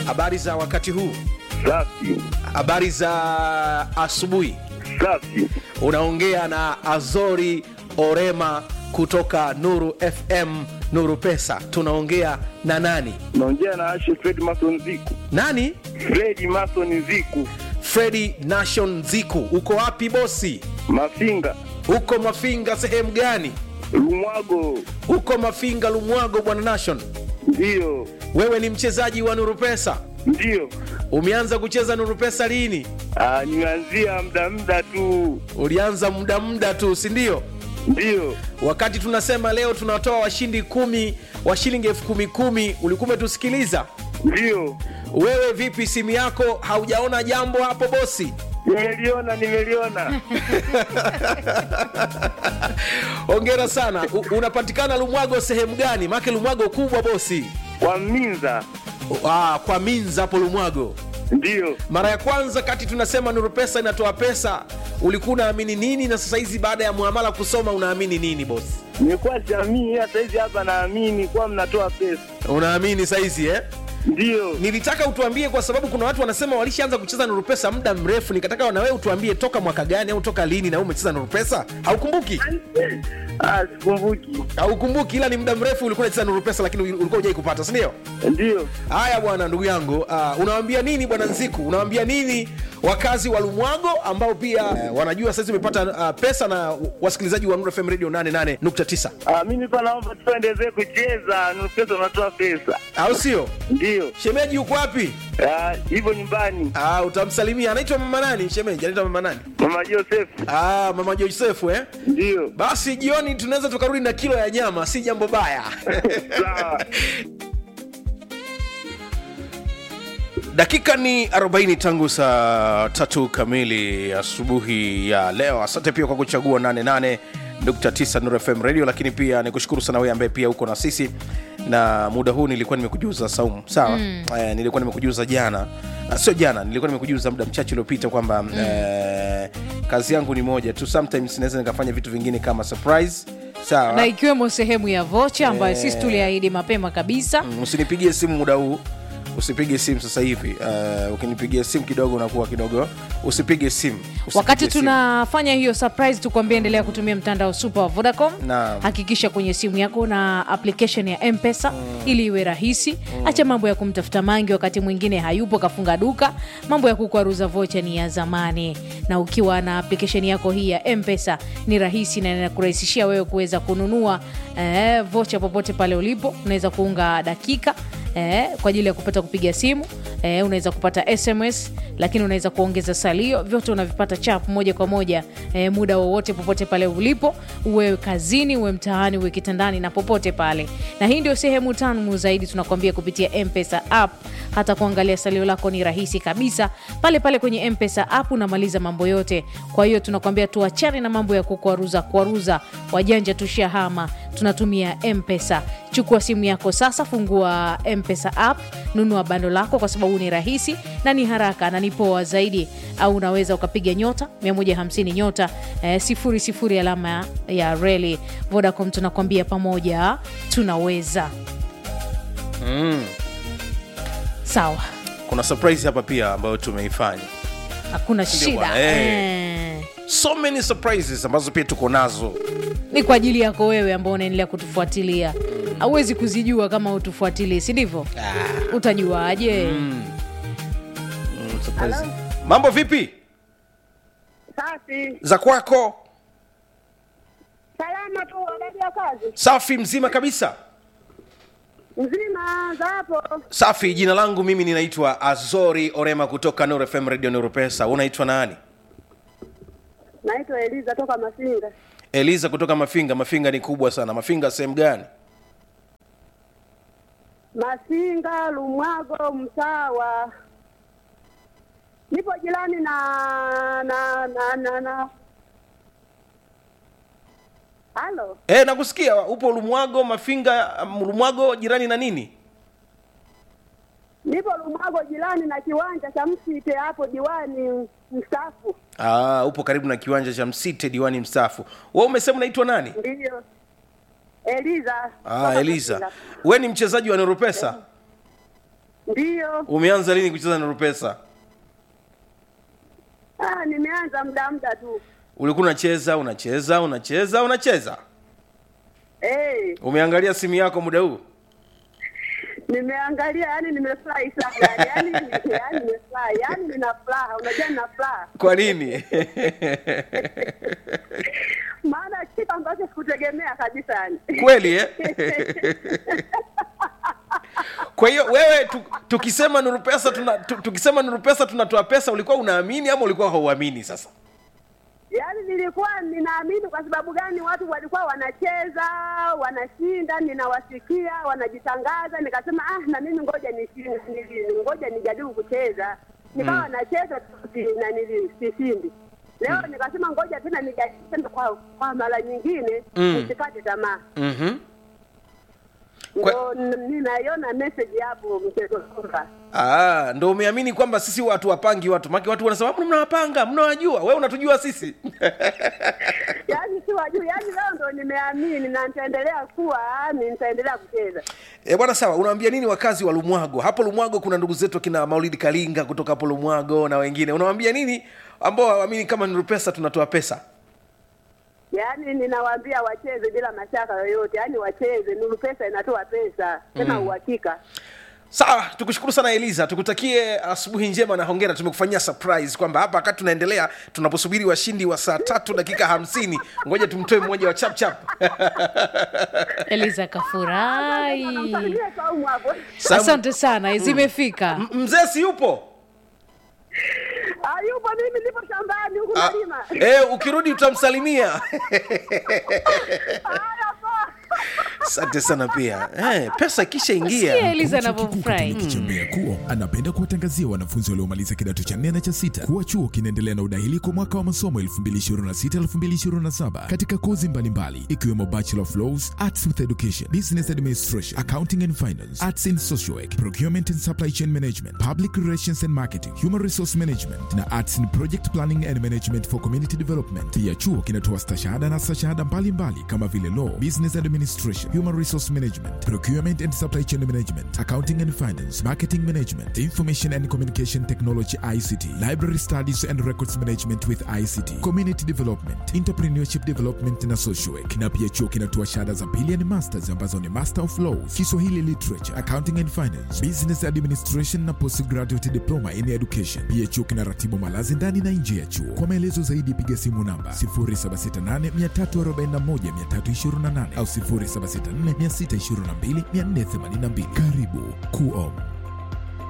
habari za wakati huu Safi, habari za asubuhi safi. unaongea na azori orema kutoka nuru fm nuru pesa tunaongea na nani Naongea na Ashe Fred Mason Ziku. nani Fred Mason Ziku, fredi nation ziku uko wapi bosi Mafinga, uko mafinga sehemu gani Lumwago. uko mafinga lumwago bwana nation Ndiyo, wewe ni mchezaji wa nuru pesa ndiyo. umeanza kucheza nuru pesa lini Ah, nimeanzia muda muda tu. ulianza muda muda tu si ndio Ndiyo, wakati tunasema leo tunatoa washindi kumi wa shilingi elfu kumi kumi ulikuwa umetusikiliza ndiyo. wewe vipi simu yako haujaona jambo hapo bosi Nimeliona, nimeliona. hongera sana U, unapatikana lumwago sehemu gani make lumwago kubwa bosi Kwa Minza. ah, kwa minza hapo lumwago Ndiyo. mara ya kwanza kati tunasema nuru pesa inatoa pesa ulikuwa unaamini nini na sasa hizi baada ya muamala kusoma unaamini nini bosi Nilikuwa jamii hata hizi hapa naamini kuwa mnatoa pesa. unaamini saizi eh? Ndiyo. nilitaka utuambie kwa sababu kuna watu wanasema walishaanza kucheza nuru pesa muda mrefu nikataka na wewe utuambie toka mwaka gani au toka lini na wewe umecheza nuru pesa haukumbuki Ah, sikumbuki. haukumbuki ila ni muda mrefu ulikuwa unacheza nuru pesa lakini ulikuwa hujai kupata si ndio Ndiyo. haya bwana ndugu yangu uh, unawambia nini bwana nziku unawambia nini wakazi wa lumwago ambao pia uh, wanajua saizi umepata uh, pesa na wasikilizaji wa Nuru fm radio 88.9 Ah, mimi pa naomba tuendelee kucheza. Nuru pesa unatoa pesa. au sio Ndiyo. shemeji yuko wapi Ah, hivyo nyumbani. Ah, utamsalimia anaitwa mama nani shemeji anaitwa mama nani Mama Joseph. ah, mama josefu eh? Ndiyo. basi jioni tunaweza tukarudi na kilo ya nyama si jambo baya Sawa. dakika ni 40 tangu saa tatu kamili asubuhi ya leo asante pia kwa kuchagua 88.9 Nuru fm radio lakini pia nikushukuru sana wewe ambaye pia uko na sisi na muda huu nilikuwa nimekujuza saumu sawa mm. eh, nilikuwa nimekujuza jana Ah, sio jana nilikuwa nimekujuza muda mchache uliopita kwamba mm. eh, kazi yangu ni moja tu sometimes naweza nikafanya vitu vingine kama surprise sawa na ikiwemo sehemu ya vocha ambayo sisi tuliahidi mapema kabisa Mm, usinipigie simu muda huu usipige simu sasa hivi uh, ukinipigia simu kidogo unakuwa kidogo usipige simu Usipige wakati simu. tunafanya hiyo surprise tukuambia endelea kutumia mtandao super wa vodacom Naam. hakikisha kwenye simu yako na application ya mpesa ili iwe rahisi acha mambo ya kumtafuta mangi wakati mwingine hayupo kafunga duka mambo ya kukwaruza vocha ni ya zamani na ukiwa na application yako hii ya mpesa ni rahisi na inakurahisishia wewe kuweza kununua eh, vocha popote pale ulipo unaweza kuunga dakika eh, kwa ajili ya kupata kupiga simu eh, unaweza kupata sms lakini unaweza kuongeza salio vyote unavipata chap moja kwa moja eh, muda wowote popote pale ulipo uwe kazini uwe mtaani uwe kitandani na popote pale na hii ndio sehemu tamu zaidi tunakwambia kupitia mpesa app hata kuangalia salio lako ni rahisi kabisa pale pale kwenye mpesa app unamaliza mambo yote kwa hiyo tunakwambia tuachane na mambo ya kukwaruza kwaruza wajanja tushahama tunatumia mpesa chukua simu yako sasa fungua mpesa app nunua bando lako kwa sababu ni rahisi na ni haraka na ni poa zaidi au unaweza ukapiga nyota 150 nyota eh, sifuri sifuri alama ya, ya reli vodacom tunakwambia pamoja tunaweza mm. sawa kuna surprise hapa pia ambayo tumeifanya hakuna Ndio shida bwana, eh. eh. so many surprises ambazo pia tuko nazo ni kwa ajili yako wewe ambao unaendelea kutufuatilia hauwezi kuzijua kama utufuatilii si ndivyo utajuaje mm, surprise. mambo vipi Safi, za kwako salama tu, habari ya kazi safi mzima kabisa mzima za hapo. safi jina langu mimi ninaitwa azori orema kutoka Nuru fm radio Nuru pesa unaitwa nani Naitwa Eliza toka Masinga, eliza kutoka mafinga mafinga ni kubwa sana mafinga sehemu gani Masinga, Lumwago, Msawa. Nipo jirani na na na na na halo, e, nakusikia upo lumwago mafinga um, lumwago jirani na nini nipo Lumwago jirani na kiwanja cha Msite hapo, diwani mstaafu. Aa, upo karibu na kiwanja cha msite diwani mstaafu we umesema unaitwa nani Ndiyo, Eliza ah, toka eliza Masinga. we ni mchezaji wa noropesa Ndiyo. umeanza lini kucheza nuru pesa Ah, nimeanza muda muda tu. ulikuwa unacheza unacheza unacheza unacheza Eh, umeangalia simu yako muda huu nimeangalia yani nimefurahi sana. Yani yani nimefurahi. Yani nina furaha. Unajua nina furaha. kwa nini Maana kitu ambacho sikutegemea kabisa yani. kweli eh? kwa hiyo wewe tu, tukisema nuru pesa tuna, tu, tukisema nuru pesa tunatoa pesa ulikuwa unaamini ama ulikuwa hauamini sasa Yaani nilikuwa ninaamini kwa sababu gani? Watu walikuwa wanacheza wanashinda, ninawasikia wanajitangaza, nikasema ah, na mimi ngoja nishinde, nili- ngoja nijaribu kucheza. Nikawa nacheza si- na nili- sishindi. Leo nikasema ngoja tena nijaribu tena kwa, kwa mara nyingine Mm. nisikate tamaa. mm-hmm. Kwa- Ndio n- ninaiona message hapo mchezo kwamba Ah, ndo umeamini kwamba sisi watu wapangi watu maki watu wanasema "Mbona mnawapanga mnawajua wewe unatujua sisi yaani si wajuu, yaani leo ndo nimeamini na nitaendelea kuwa ni nitaendelea kucheza. e, bwana sawa unawaambia nini wakazi wa lumwago hapo lumwago kuna ndugu zetu kina maulidi kalinga kutoka hapo lumwago na wengine unawaambia nini ambao hawaamini kama nuru pesa tunatoa pesa Yaani ninawaambia wacheze bila mashaka yoyote, yaani wacheze. Nuru Pesa inatoa pesa tena uhakika. sawa tukushukuru sana eliza tukutakie asubuhi njema na hongera tumekufanyia surprise kwamba hapa wakati tunaendelea tunaposubiri washindi wa saa tatu dakika hamsini ngoja tumtoe mmoja wa chapchap eliza kafurahi Namsalimia Saumu hapo. asante sana zimefika mzee si yupo Ah, yupo mimi nipo shambani huku Ah, nalima. eh, ukirudi utamsalimia Haya poa. asante sana pia eh, pesa ikisha Sikia ingia eliza Chuo Kikuu anavyofurahi Katoliki cha Mbeya KUO anapenda kuwatangazia wanafunzi waliomaliza kidato cha nne na cha sita kuwa chuo kinaendelea na udahili kwa mwaka wa masomo 2026-2027 katika kozi mbalimbali ikiwemo Bachelor of Laws, Arts with Education, Business Administration, Accounting and Finance, Arts in Social Work, Procurement and Supply Chain Management, Public Relations and Marketing, Human Resource Management na Arts in Project Planning and Management for Community Development. Pia chuo kinatoa stashahada na stashahada mbalimbali kama vile Law, Business Administration, Human Resource Management, Procurement and Supply Chain Management, Accounting and Finance, Marketing Management, Information and Communication Technology ICT, Library Studies and Records Management with ICT, Community Development, Entrepreneurship Development na Social Work. Na pia chuo kinatoa shahada za pili ni masters ambazo ni Master of Laws, Kiswahili Literature, Accounting and Finance, Business Administration na Postgraduate Diploma in Education. Pia chuo kinaratibu malazi ndani na nje ya chuo. Kwa maelezo zaidi piga simu namba 0768341328 au 0764622482. Karibu KUOM.